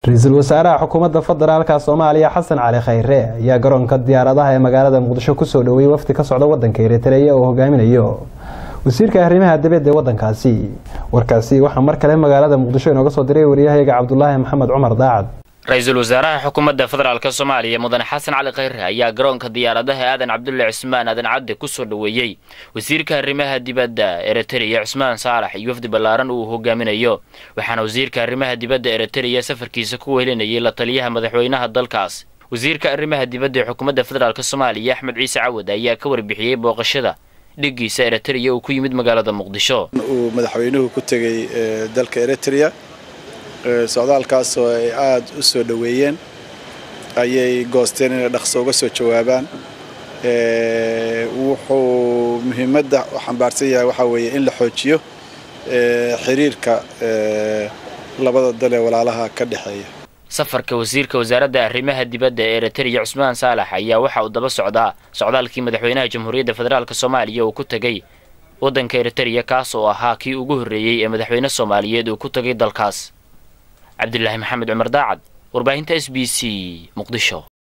ra-iisul wasaaraha xukuumadda federaalka soomaaliya xasan cali khayre ayaa garoonka diyaaradaha ee magaalada muqdisho kusoo dhoweeyey wafdi ka socda wadanka eritreya oo hogaaminayo wasiirka arrimaha dibadda ee wadankaasi warkaasi waxaa mar kale magaalada muqdisho inooga soo diray waryahayaga cabdulaahi maxamed cumar daacad ra-iisul wasaaraha xukuumadda federaalk soomaaliya mudane xasan cali khayre ayaa garoonka diyaaradaha aadan cabdulle cismaan aadan cadde kusoo dhoweeyey wasiirka arrimaha dibadda eritreya cusmaan saalax iyo wafdi ballaaran uu hogaaminayo waxaana wasiirka arrimaha dibadda eritreya safarkiisa ku wehelinayay la taliyaha madaxweynaha dalkaas wasiirka arrimaha dibadda ee xukuumadda federaalk soomaaliya axmed ciise cawad ayaa ka warbixiyey booqashada dhigiisa eritreya uu ku yimid magaalada muqdisho uu madaxweynuhu ku tegey dalka eritrea socdaalkaas oo ay aada u soo dhoweeyeen ayay goosteen inay dhaqso uga soo jawaabaan wuxuu muhiimadda u xambaarsan yahay waxaa weeye in la xoojiyo xiriirka labada dal ee walaalaha ka dhexeeya safarka wasiirka wasaaradda arrimaha dibadda ee eritreya cusmaan saalax ayaa waxa uu daba socdaa socdaalkii madaxweynaha jamhuuriyadda federaalk soomaaliya uu ku tegey waddanka eritreya kaas oo ahaa kii ugu horreeyey ee madaxweyne soomaaliyeed uu ku tegay dalkaas cabdilaahi maxamed cumar daacad warbaahinta s b c muqdisho